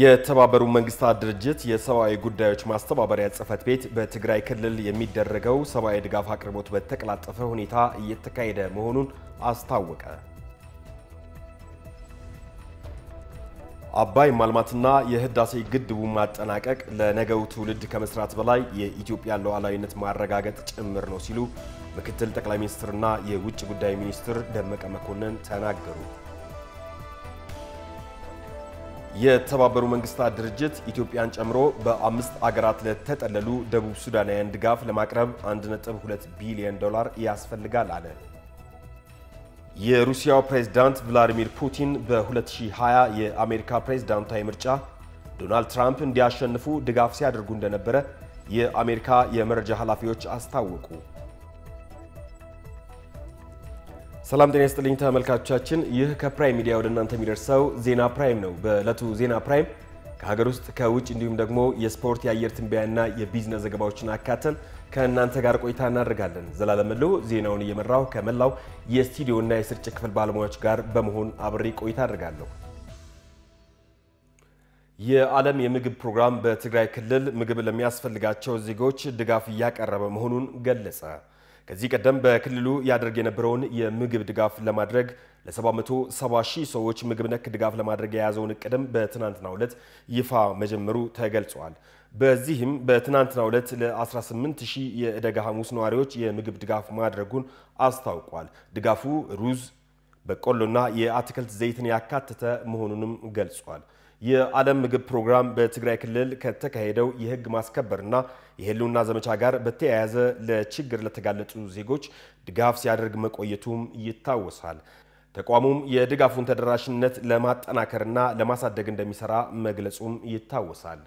የተባበሩ መንግስታት ድርጅት የሰብአዊ ጉዳዮች ማስተባበሪያ ጽሕፈት ቤት በትግራይ ክልል የሚደረገው ሰብአዊ ድጋፍ አቅርቦት በተቀላጠፈ ሁኔታ እየተካሄደ መሆኑን አስታወቀ። አባይ ማልማትና የህዳሴ ግድቡ ማጠናቀቅ ለነገው ትውልድ ከመስራት በላይ የኢትዮጵያን ሉዓላዊነት ማረጋገጥ ጭምር ነው ሲሉ ምክትል ጠቅላይ ሚኒስትርና የውጭ ጉዳይ ሚኒስትር ደመቀ መኮንን ተናገሩ። የተባበሩ መንግስታት ድርጅት ኢትዮጵያን ጨምሮ በአምስት አገራት ለተጠለሉ ደቡብ ሱዳናውያን ድጋፍ ለማቅረብ 1.2 ቢሊዮን ዶላር ያስፈልጋል አለ። የሩሲያው ፕሬዝዳንት ቭላዲሚር ፑቲን በ2020 የአሜሪካ ፕሬዝዳንታዊ ምርጫ ዶናልድ ትራምፕ እንዲያሸንፉ ድጋፍ ሲያደርጉ እንደነበረ የአሜሪካ የመረጃ ኃላፊዎች አስታወቁ። ሰላም ጤና ይስጥልኝ ተመልካቾቻችን፣ ይህ ከፕራይም ሚዲያ ወደ እናንተ የሚደርሰው ዜና ፕራይም ነው። በዕለቱ ዜና ፕራይም ከሀገር ውስጥ ከውጭ እንዲሁም ደግሞ የስፖርት የአየር ትንበያና የቢዝነስ ዘገባዎችን አካተን ከእናንተ ጋር ቆይታ እናደርጋለን። ዘላለም ሎ ዜናውን እየመራው ከመላው የስቱዲዮና የስርጭት ክፍል ባለሙያዎች ጋር በመሆን አብሬ ቆይታ አድርጋለሁ። የዓለም የምግብ ፕሮግራም በትግራይ ክልል ምግብ ለሚያስፈልጋቸው ዜጎች ድጋፍ እያቀረበ መሆኑን ገለጸ። ከዚህ ቀደም በክልሉ ያደርግ የነበረውን የምግብ ድጋፍ ለማድረግ ለ770 ሺህ ሰዎች ምግብ ነክ ድጋፍ ለማድረግ የያዘውን እቅድም በትናንትናው ዕለት ይፋ መጀመሩ ተገልጿል። በዚህም በትናንትናው ዕለት ለ18 ሺህ የዕደጋ ሐሙስ ነዋሪዎች የምግብ ድጋፍ ማድረጉን አስታውቋል። ድጋፉ ሩዝ፣ በቆሎና የአትክልት ዘይትን ያካተተ መሆኑንም ገልጿል። የዓለም ምግብ ፕሮግራም በትግራይ ክልል ከተካሄደው የሕግ ማስከበርና የህልውና ዘመቻ ጋር በተያያዘ ለችግር ለተጋለጡ ዜጎች ድጋፍ ሲያደርግ መቆየቱም ይታወሳል። ተቋሙም የድጋፉን ተደራሽነት ለማጠናከርና ለማሳደግ እንደሚሰራ መግለጹም ይታወሳል።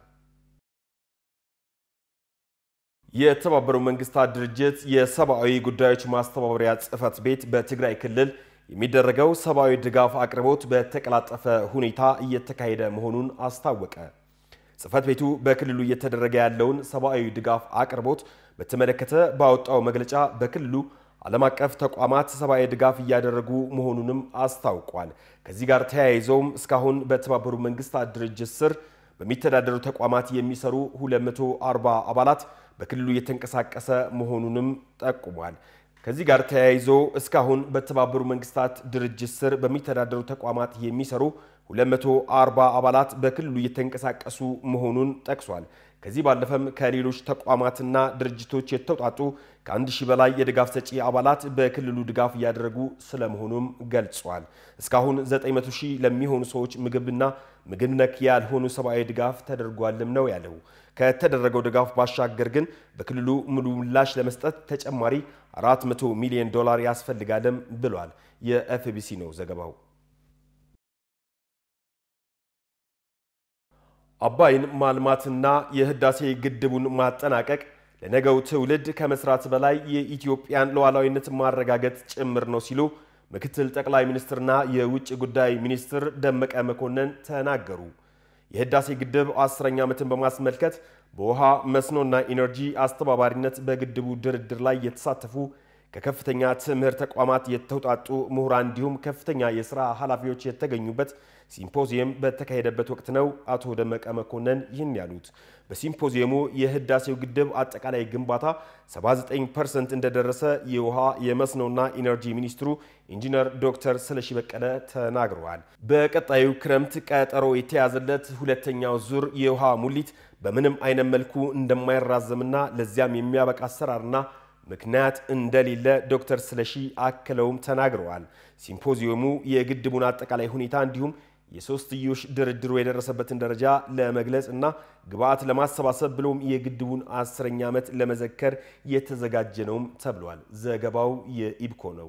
የተባበሩ መንግስታት ድርጅት የሰብአዊ ጉዳዮች ማስተባበሪያ ጽሕፈት ቤት በትግራይ ክልል የሚደረገው ሰብአዊ ድጋፍ አቅርቦት በተቀላጠፈ ሁኔታ እየተካሄደ መሆኑን አስታወቀ። ጽሕፈት ቤቱ በክልሉ እየተደረገ ያለውን ሰብአዊ ድጋፍ አቅርቦት በተመለከተ ባወጣው መግለጫ በክልሉ ዓለም አቀፍ ተቋማት ሰብአዊ ድጋፍ እያደረጉ መሆኑንም አስታውቋል። ከዚህ ጋር ተያይዘውም እስካሁን በተባበሩ መንግስታት ድርጅት ስር በሚተዳደሩ ተቋማት የሚሰሩ 240 አባላት በክልሉ እየተንቀሳቀሰ መሆኑንም ጠቁሟል። ከዚህ ጋር ተያይዞ እስካሁን በተባበሩ መንግስታት ድርጅት ስር በሚተዳደሩ ተቋማት የሚሰሩ 240 አባላት በክልሉ እየተንቀሳቀሱ መሆኑን ጠቅሷል። ከዚህ ባለፈም ከሌሎች ተቋማትና ድርጅቶች የተውጣጡ ከአንድ ሺህ በላይ የድጋፍ ሰጪ አባላት በክልሉ ድጋፍ እያደረጉ ስለመሆኑም ገልጿል። እስካሁን 900 ሺህ ለሚሆኑ ሰዎች ምግብና ምግብ ነክ ያልሆኑ ሰብአዊ ድጋፍ ተደርጓልም ነው ያለው። ከተደረገው ድጋፍ ባሻገር ግን በክልሉ ሙሉ ምላሽ ለመስጠት ተጨማሪ 400 ሚሊዮን ዶላር ያስፈልጋልም ብሏል። የኤፍቢሲ ነው ዘገባው። አባይን ማልማትና የህዳሴ ግድቡን ማጠናቀቅ ለነገው ትውልድ ከመስራት በላይ የኢትዮጵያን ሉዓላዊነት ማረጋገጥ ጭምር ነው ሲሉ ምክትል ጠቅላይ ሚኒስትርና የውጭ ጉዳይ ሚኒስትር ደመቀ መኮንን ተናገሩ። የህዳሴ ግድብ አስረኛ ዓመትን በማስመልከት በውሃ መስኖና ኢነርጂ አስተባባሪነት በግድቡ ድርድር ላይ የተሳተፉ ከከፍተኛ ትምህርት ተቋማት የተውጣጡ ምሁራን እንዲሁም ከፍተኛ የሥራ ኃላፊዎች የተገኙበት ሲምፖዚየም በተካሄደበት ወቅት ነው አቶ ደመቀ መኮንን ይህን ያሉት። በሲምፖዚየሙ የህዳሴው ግድብ አጠቃላይ ግንባታ 79% እንደደረሰ የውሃ የመስኖና ኢነርጂ ሚኒስትሩ ኢንጂነር ዶክተር ስለሺ በቀለ ተናግረዋል። በቀጣዩ ክረምት ቀጠሮ የተያዘለት ሁለተኛው ዙር የውሃ ሙሊት በምንም አይነት መልኩ እንደማይራዘምና ለዚያም የሚያበቃ አሰራርና ምክንያት እንደሌለ ዶክተር ስለሺ አክለውም ተናግረዋል። ሲምፖዚየሙ የግድቡን አጠቃላይ ሁኔታ እንዲሁም የሶስትዮሽ ድርድሩ የደረሰበትን ደረጃ ለመግለጽ እና ግብዓት ለማሰባሰብ ብሎም የግድቡን አስረኛ ዓመት ለመዘከር የተዘጋጀ ነውም ተብሏል። ዘገባው የኢብኮ ነው።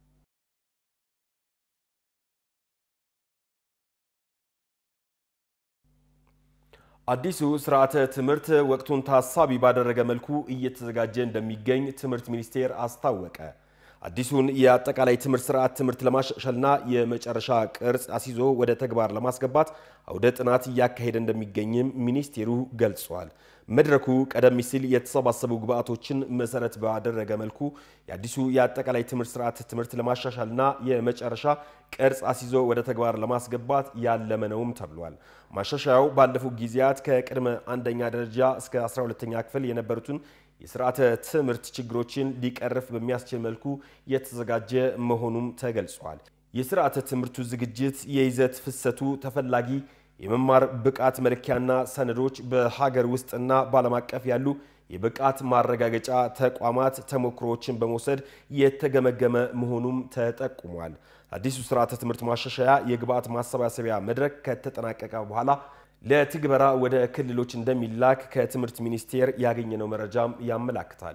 አዲሱ ስርዓተ ትምህርት ወቅቱን ታሳቢ ባደረገ መልኩ እየተዘጋጀ እንደሚገኝ ትምህርት ሚኒስቴር አስታወቀ። አዲሱን የአጠቃላይ ትምህርት ስርዓት ትምህርት ለማሻሻልና የመጨረሻ ቅርጽ አስይዞ ወደ ተግባር ለማስገባት አውደ ጥናት እያካሄደ እንደሚገኝም ሚኒስቴሩ ገልጿል። መድረኩ ቀደም ሲል የተሰባሰቡ ግብዓቶችን መሰረት ባደረገ መልኩ የአዲሱ የአጠቃላይ ትምህርት ስርዓት ትምህርት ለማሻሻልና የመጨረሻ ቅርጽ አስይዞ ወደ ተግባር ለማስገባት ያለመ ነውም ተብሏል። ማሻሻያው ባለፉት ጊዜያት ከቅድመ አንደኛ ደረጃ እስከ 12ኛ ክፍል የነበሩትን የስርዓተ ትምህርት ችግሮችን ሊቀርፍ በሚያስችል መልኩ የተዘጋጀ መሆኑም ተገልጿል። የስርዓተ ትምህርቱ ዝግጅት፣ የይዘት ፍሰቱ፣ ተፈላጊ የመማር ብቃት መለኪያና ሰነዶች፣ በሀገር ውስጥና በዓለም አቀፍ ያሉ የብቃት ማረጋገጫ ተቋማት ተሞክሮዎችን በመውሰድ የተገመገመ መሆኑም ተጠቁሟል። አዲሱ ስርዓተ ትምህርት ማሻሻያ የግብዓት ማሰባሰቢያ መድረክ ከተጠናቀቀ በኋላ ለትግበራ ወደ ክልሎች እንደሚላክ ከትምህርት ሚኒስቴር ያገኘነው መረጃም ያመላክታል።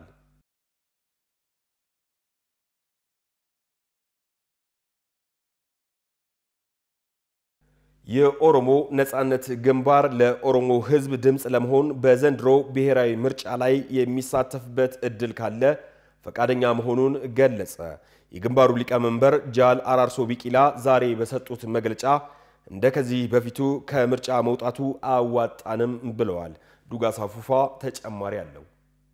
የኦሮሞ ነጻነት ግንባር ለኦሮሞ ሕዝብ ድምፅ ለመሆን በዘንድሮ ብሔራዊ ምርጫ ላይ የሚሳተፍበት እድል ካለ ፈቃደኛ መሆኑን ገለጸ። የግንባሩ ሊቀመንበር ጃል አራርሶ ቢቂላ ዛሬ በሰጡት መግለጫ እንደ ከዚህ በፊቱ ከምርጫ መውጣቱ አያዋጣንም ብለዋል። ዱጋሳ ፉፋ ተጨማሪ አለው።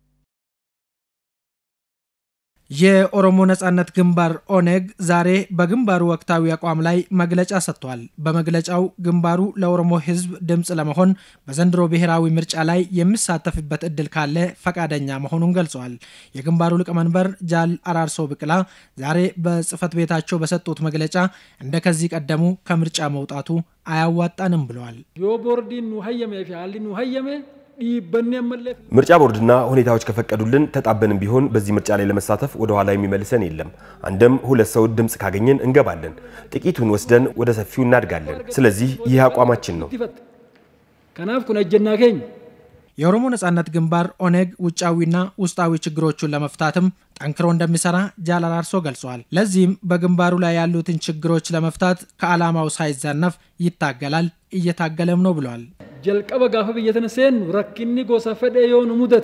የኦሮሞ ነጻነት ግንባር ኦኔግ ዛሬ በግንባሩ ወቅታዊ አቋም ላይ መግለጫ ሰጥቷል። በመግለጫው ግንባሩ ለኦሮሞ ሕዝብ ድምፅ ለመሆን በዘንድሮ ብሔራዊ ምርጫ ላይ የሚሳተፍበት እድል ካለ ፈቃደኛ መሆኑን ገልጸዋል። የግንባሩ ሊቀመንበር ጃል አራርሶ ብቅላ ዛሬ በጽህፈት ቤታቸው በሰጡት መግለጫ እንደ ከዚህ ቀደሙ ከምርጫ መውጣቱ አያዋጣንም ብለዋል። ዮ ቦርዲን ኑ ሀየሜ ፊ ሀሊ ኑ ሀየሜ ምርጫ ቦርድና ሁኔታዎች ከፈቀዱልን ተጣበንም ቢሆን በዚህ ምርጫ ላይ ለመሳተፍ ወደ ኋላ የሚመልሰን የለም። አንድም ሁለት ሰው ድምፅ ካገኘን እንገባለን፣ ጥቂቱን ወስደን ወደ ሰፊው እናድጋለን። ስለዚህ ይህ አቋማችን ነው። ከናፍ ኩን እጀና ኬኝ የኦሮሞ ነጻነት ግንባር ኦኔግ ውጫዊና ውስጣዊ ችግሮቹን ለመፍታትም ጠንክሮ እንደሚሰራ ጃል አራርሶ ገልጸዋል። ለዚህም በግንባሩ ላይ ያሉትን ችግሮች ለመፍታት ከዓላማው ሳይዛነፍ ይታገላል፣ እየታገለም ነው ብለዋል። ጀልቀበ ጋፈ ብየተነ ሴኑ ረኪኒ ጎሳ ፈደ የሆኑ ሙደት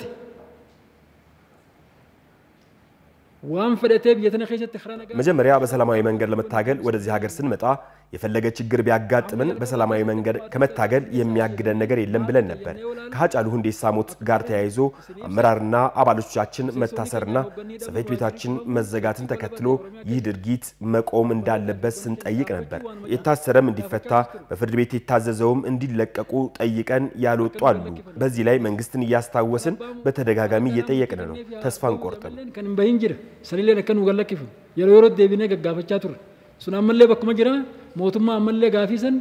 ዋን ፈደቴ ብየተነ ኸይሰት ኸረነጋ መጀመሪያ በሰላማዊ መንገድ ለመታገል ወደዚህ ሀገር ስንመጣ የፈለገ ችግር ቢያጋጥምን በሰላማዊ መንገድ ከመታገል የሚያግደን ነገር የለም ብለን ነበር። ከሀጫሉ ሁንዴሳ ሞት ጋር ተያይዞ አመራርና አባሎቻችን መታሰርና ጽሕፈት ቤታችን መዘጋትን ተከትሎ ይህ ድርጊት መቆም እንዳለበት ስንጠይቅ ነበር። የታሰረም እንዲፈታ በፍርድ ቤት የታዘዘውም እንዲለቀቁ ጠይቀን ያልወጡ አሉ። በዚህ ላይ መንግስትን እያስታወስን በተደጋጋሚ እየጠየቅን ነው። ተስፋ አንቆርጥም። ከን በሂን ጅረ ሰሊሌ ነከኑ ገለኪፉ የሮ የሮ ዴቢኔ ገጋፈቻ ቱረ sun ammallee bakkuma jira mootummaa ammallee gaafii san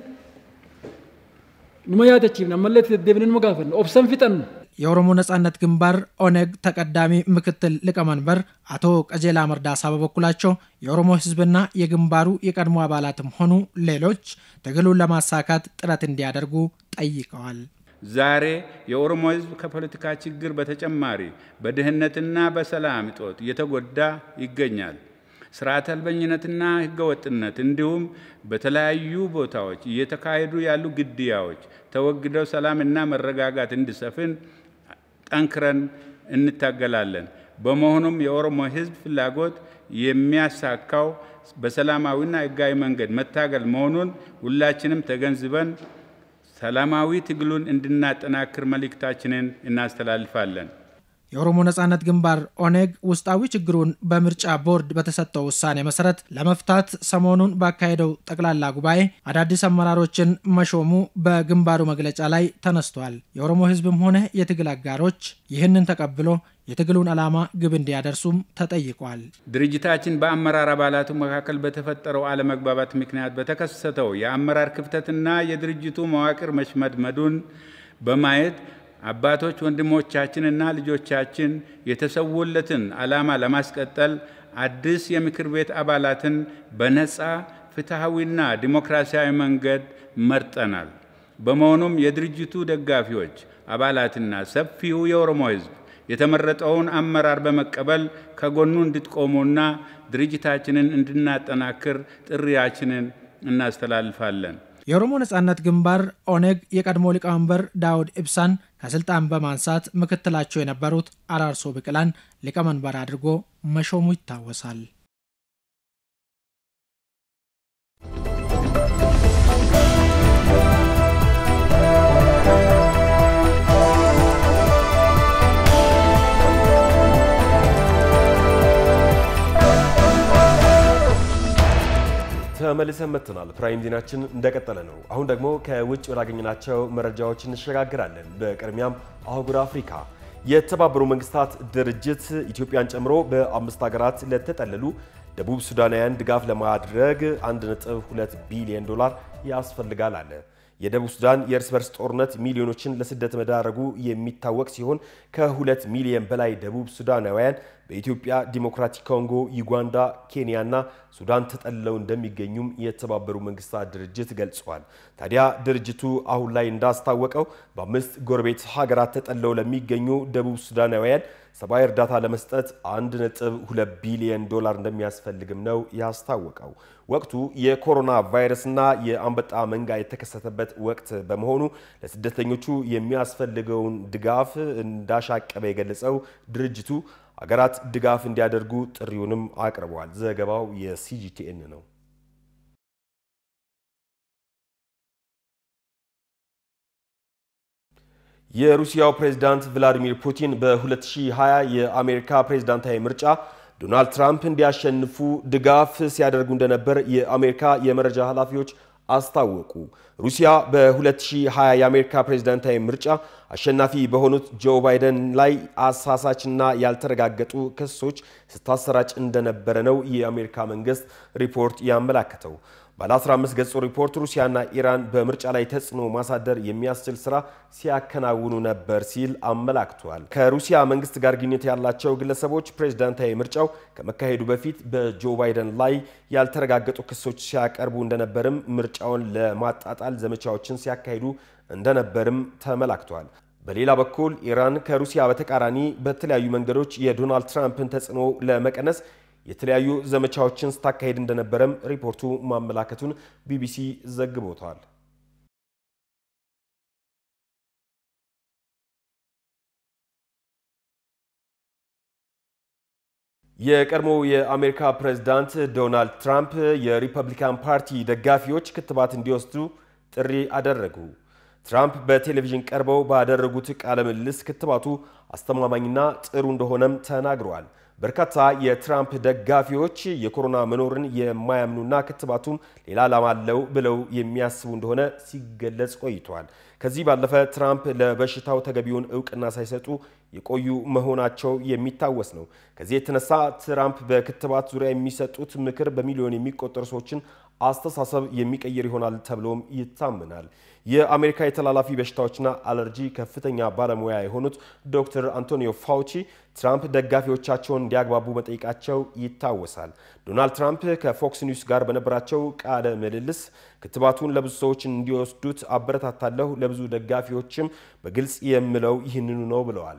numa yaadachiifne ammallee deddeebine numa gaafanne obsan fixannu የኦሮሞ ነጻነት ግንባር ኦነግ ተቀዳሚ ምክትል ሊቀመንበር አቶ ቀጀላ መርዳሳ በበኩላቸው የኦሮሞ ሕዝብና የግንባሩ የቀድሞ አባላትም ሆኑ ሌሎች ትግሉን ለማሳካት ጥረት እንዲያደርጉ ጠይቀዋል። ዛሬ የኦሮሞ ሕዝብ ከፖለቲካ ችግር በተጨማሪ በድህነትና በሰላም እጦት እየተጎዳ ይገኛል። ስርዓት አልበኝነትና ህገወጥነት እንዲሁም በተለያዩ ቦታዎች እየተካሄዱ ያሉ ግድያዎች ተወግደው ሰላምና መረጋጋት እንዲሰፍን ጠንክረን እንታገላለን። በመሆኑም የኦሮሞ ህዝብ ፍላጎት የሚያሳካው በሰላማዊና ህጋዊ መንገድ መታገል መሆኑን ሁላችንም ተገንዝበን ሰላማዊ ትግሉን እንድናጠናክር መልእክታችንን እናስተላልፋለን። የኦሮሞ ነጻነት ግንባር ኦኔግ ውስጣዊ ችግሩን በምርጫ ቦርድ በተሰጠው ውሳኔ መሰረት ለመፍታት ሰሞኑን ባካሄደው ጠቅላላ ጉባኤ አዳዲስ አመራሮችን መሾሙ በግንባሩ መግለጫ ላይ ተነስቷል። የኦሮሞ ህዝብም ሆነ የትግል አጋሮች ይህንን ተቀብሎ የትግሉን ዓላማ ግብ እንዲያደርሱም ተጠይቋል። ድርጅታችን በአመራር አባላቱ መካከል በተፈጠረው አለመግባባት ምክንያት በተከሰተው የአመራር ክፍተትና የድርጅቱ መዋቅር መሽመድመዱን በማየት አባቶች ወንድሞቻችንና ልጆቻችን የተሰውለትን ዓላማ ለማስቀጠል አዲስ የምክር ቤት አባላትን በነፃ ፍትሐዊና ዲሞክራሲያዊ መንገድ መርጠናል። በመሆኑም የድርጅቱ ደጋፊዎች አባላትና ሰፊው የኦሮሞ ህዝብ የተመረጠውን አመራር በመቀበል ከጎኑ እንድትቆሙና ድርጅታችንን እንድናጠናክር ጥሪያችንን እናስተላልፋለን። የኦሮሞ ነጻነት ግንባር ኦኔግ የቀድሞ ሊቀመንበር ዳውድ ኢብሳን ከስልጣን በማንሳት ምክትላቸው የነበሩት አራርሶ ብቅላን ሊቀመንበር አድርጎ መሾሙ ይታወሳል። ተመልሰን መጥተናል። ፕራይም ዜናችን እንደቀጠለ ነው። አሁን ደግሞ ከውጭ ወዳገኘናቸው መረጃዎች እንሸጋግራለን። በቅድሚያም አህጉር አፍሪካ የተባበሩ መንግስታት ድርጅት ኢትዮጵያን ጨምሮ በአምስት ሀገራት ለተጠለሉ ደቡብ ሱዳናውያን ድጋፍ ለማድረግ 1.2 ቢሊዮን ዶላር ያስፈልጋል አለ። የደቡብ ሱዳን የእርስ በርስ ጦርነት ሚሊዮኖችን ለስደት መዳረጉ የሚታወቅ ሲሆን ከሁለት ሚሊዮን በላይ ደቡብ ሱዳናውያን በኢትዮጵያ ዲሞክራቲክ ኮንጎ፣ ዩጋንዳ፣ ኬንያ እና ሱዳን ተጠልለው እንደሚገኙም የተባበሩ መንግስታት ድርጅት ገልጿል። ታዲያ ድርጅቱ አሁን ላይ እንዳስታወቀው በአምስት ጎረቤት ሀገራት ተጠልለው ለሚገኙ ደቡብ ሱዳናውያን ሰብአዊ እርዳታ ለመስጠት 1.2 ቢሊዮን ዶላር እንደሚያስፈልግም ነው ያስታወቀው። ወቅቱ የኮሮና ቫይረስና የአንበጣ መንጋ የተከሰተበት ወቅት በመሆኑ ለስደተኞቹ የሚያስፈልገውን ድጋፍ እንዳሻቀበ የገለጸው ድርጅቱ አገራት ድጋፍ እንዲያደርጉ ጥሪውንም አቅርበዋል። ዘገባው የሲጂቲኤን ነው። የሩሲያው ፕሬዝዳንት ቭላዲሚር ፑቲን በ2020 የአሜሪካ ፕሬዝዳንታዊ ምርጫ ዶናልድ ትራምፕ እንዲያሸንፉ ድጋፍ ሲያደርጉ እንደነበር የአሜሪካ የመረጃ ኃላፊዎች አስታወቁ። ሩሲያ በ2020 የአሜሪካ ፕሬዝዳንታዊ ምርጫ አሸናፊ በሆኑት ጆ ባይደን ላይ አሳሳችና ያልተረጋገጡ ክሶች ስታሰራጭ እንደነበረ ነው የአሜሪካ መንግስት ሪፖርት ያመላከተው። ባለ 15 ገጹ ሪፖርት ሩሲያና ኢራን በምርጫ ላይ ተጽዕኖ ማሳደር የሚያስችል ስራ ሲያከናውኑ ነበር ሲል አመላክቷል። ከሩሲያ መንግስት ጋር ግንኙነት ያላቸው ግለሰቦች ፕሬዝዳንታዊ ምርጫው ከመካሄዱ በፊት በጆ ባይደን ላይ ያልተረጋገጡ ክሶች ሲያቀርቡ እንደነበርም ምርጫውን ለማጣጣል ዘመቻዎችን ሲያካሂዱ እንደነበርም ተመላክቷል። በሌላ በኩል ኢራን ከሩሲያ በተቃራኒ በተለያዩ መንገዶች የዶናልድ ትራምፕን ተጽዕኖ ለመቀነስ የተለያዩ ዘመቻዎችን ስታካሄድ እንደነበረም ሪፖርቱ ማመላከቱን ቢቢሲ ዘግቦታል። የቀድሞው የአሜሪካ ፕሬዝዳንት ዶናልድ ትራምፕ የሪፐብሊካን ፓርቲ ደጋፊዎች ክትባት እንዲወስዱ ጥሪ አደረጉ። ትራምፕ በቴሌቪዥን ቀርበው ባደረጉት ቃለ ምልልስ ክትባቱ አስተማማኝና ጥሩ እንደሆነም ተናግረዋል። በርካታ የትራምፕ ደጋፊዎች የኮሮና መኖርን የማያምኑና ክትባቱም ሌላ ዓላማ አለው ብለው የሚያስቡ እንደሆነ ሲገለጽ ቆይቷል። ከዚህ ባለፈ ትራምፕ ለበሽታው ተገቢውን እውቅና ሳይሰጡ የቆዩ መሆናቸው የሚታወስ ነው። ከዚህ የተነሳ ትራምፕ በክትባት ዙሪያ የሚሰጡት ምክር በሚሊዮን የሚቆጠሩ ሰዎችን አስተሳሰብ የሚቀይር ይሆናል ተብሎም ይታመናል። የአሜሪካ የተላላፊ በሽታዎችና አለርጂ ከፍተኛ ባለሙያ የሆኑት ዶክተር አንቶኒዮ ፋውቺ ትራምፕ ደጋፊዎቻቸውን እንዲያግባቡ መጠየቃቸው ይታወሳል። ዶናልድ ትራምፕ ከፎክስ ኒውስ ጋር በነበራቸው ቃለ ምልልስ ክትባቱን ለብዙ ሰዎች እንዲወስዱት አበረታታለሁ፣ ለብዙ ደጋፊዎችም በግልጽ የምለው ይህንኑ ነው ብለዋል።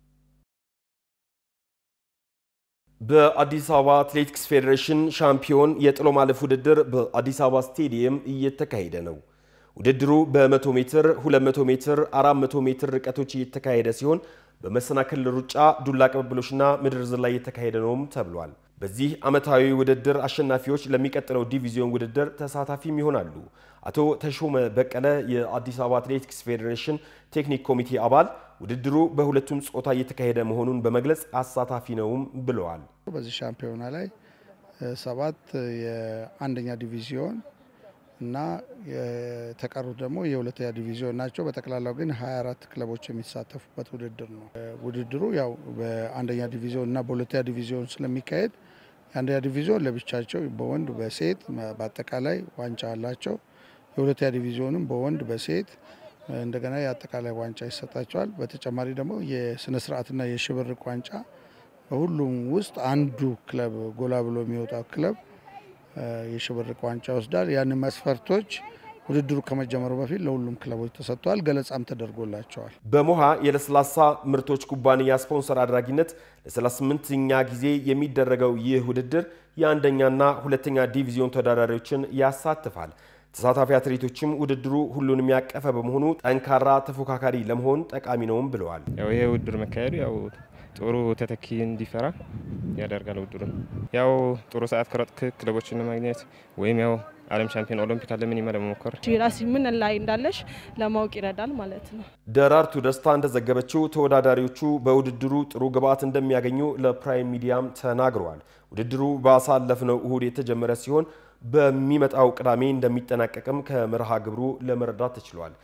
በአዲስ አበባ አትሌቲክስ ፌዴሬሽን ሻምፒዮን የጥሎ ማለፍ ውድድር በአዲስ አበባ ስቴዲየም እየተካሄደ ነው። ውድድሩ በ100 ሜትር፣ 200 ሜትር፣ 400 ሜትር ርቀቶች እየተካሄደ ሲሆን በመሰናክል ሩጫ፣ ዱላ ቅብብሎችና ምድር ዝላይ እየተካሄደ ነውም ተብሏል። በዚህ ዓመታዊ ውድድር አሸናፊዎች ለሚቀጥለው ዲቪዚዮን ውድድር ተሳታፊም ይሆናሉ። አቶ ተሾመ በቀለ የአዲስ አበባ አትሌቲክስ ፌዴሬሽን ቴክኒክ ኮሚቴ አባል ውድድሩ በሁለቱም ጾታ እየተካሄደ መሆኑን በመግለጽ አሳታፊ ነውም ብለዋል። በዚህ ሻምፒዮና ላይ ሰባት የአንደኛ ዲቪዚዮን እና የተቀሩት ደግሞ የሁለተኛ ዲቪዚዮን ናቸው። በጠቅላላው ግን 24 ክለቦች የሚሳተፉበት ውድድር ነው። ውድድሩ ያው በአንደኛ ዲቪዚዮን እና በሁለተኛ ዲቪዚዮን ስለሚካሄድ የአንደኛ ዲቪዚዮን ለብቻቸው በወንድ በሴት በአጠቃላይ ዋንጫ አላቸው። የሁለተኛ ዲቪዚዮንም በወንድ በሴት እንደገና የአጠቃላይ ዋንጫ ይሰጣቸዋል። በተጨማሪ ደግሞ የስነ ስርዓትና የሽብርቅ ዋንጫ በሁሉም ውስጥ አንዱ ክለብ ጎላ ብሎ የሚወጣው ክለብ የሽብርቅ ዋንጫ ይወስዳል። ያን መስፈርቶች ውድድሩ ከመጀመሩ በፊት ለሁሉም ክለቦች ተሰጥተዋል። ገለጻም ተደርጎላቸዋል። በሞሃ የለስላሳ ምርቶች ኩባንያ ስፖንሰር አድራጊነት ለ38ኛ ጊዜ የሚደረገው ይህ ውድድር የአንደኛና ሁለተኛ ዲቪዚዮን ተወዳዳሪዎችን ያሳትፋል። ተሳታፊ አትሌቶችም ውድድሩ ሁሉንም ያቀፈ በመሆኑ ጠንካራ ተፎካካሪ ለመሆን ጠቃሚ ነውም ብለዋል። ያው ይሄ ውድድር መካሄዱ ያው ጥሩ ተተኪ እንዲፈራ ያደርጋል። ውድድሩ ያው ጥሩ ሰዓት ከሮጥክ ክለቦችን ለማግኘት ወይም ያው ዓለም ሻምፒዮን ኦሎምፒክ አለምን ለመሞከር ራሲ ምን ላይ እንዳለሽ ለማወቅ ይረዳል ማለት ነው። ደራርቱ ደስታ እንደዘገበችው ተወዳዳሪዎቹ በውድድሩ ጥሩ ግብዓት እንደሚያገኙ ለፕራይም ሚዲያም ተናግረዋል። ውድድሩ ባሳለፍነው እሁድ የተጀመረ ሲሆን በሚመጣው ቅዳሜ እንደሚጠናቀቅም ከመርሃ ግብሩ ለመረዳት ተችሏል።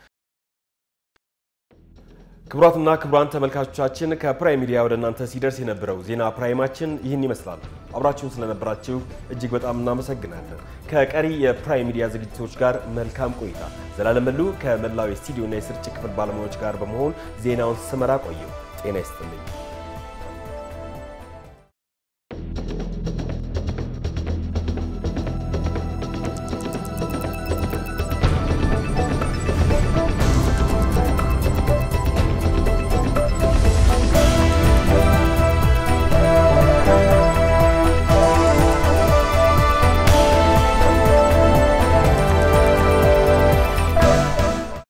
ክቡራትና ክቡራን ተመልካቾቻችን ከፕራይም ሚዲያ ወደ እናንተ ሲደርስ የነበረው ዜና ፕራይማችን ይህን ይመስላል። አብራችሁን ስለነበራችሁ እጅግ በጣም እናመሰግናለን። ከቀሪ የፕራይም ሚዲያ ዝግጅቶች ጋር መልካም ቆይታ። ዘላለም መሉ ከመላው የስቱዲዮና የስርጭት ክፍል ባለሙያዎች ጋር በመሆን ዜናውን ስመራ ቆየው። ጤና ይስጥልኝ።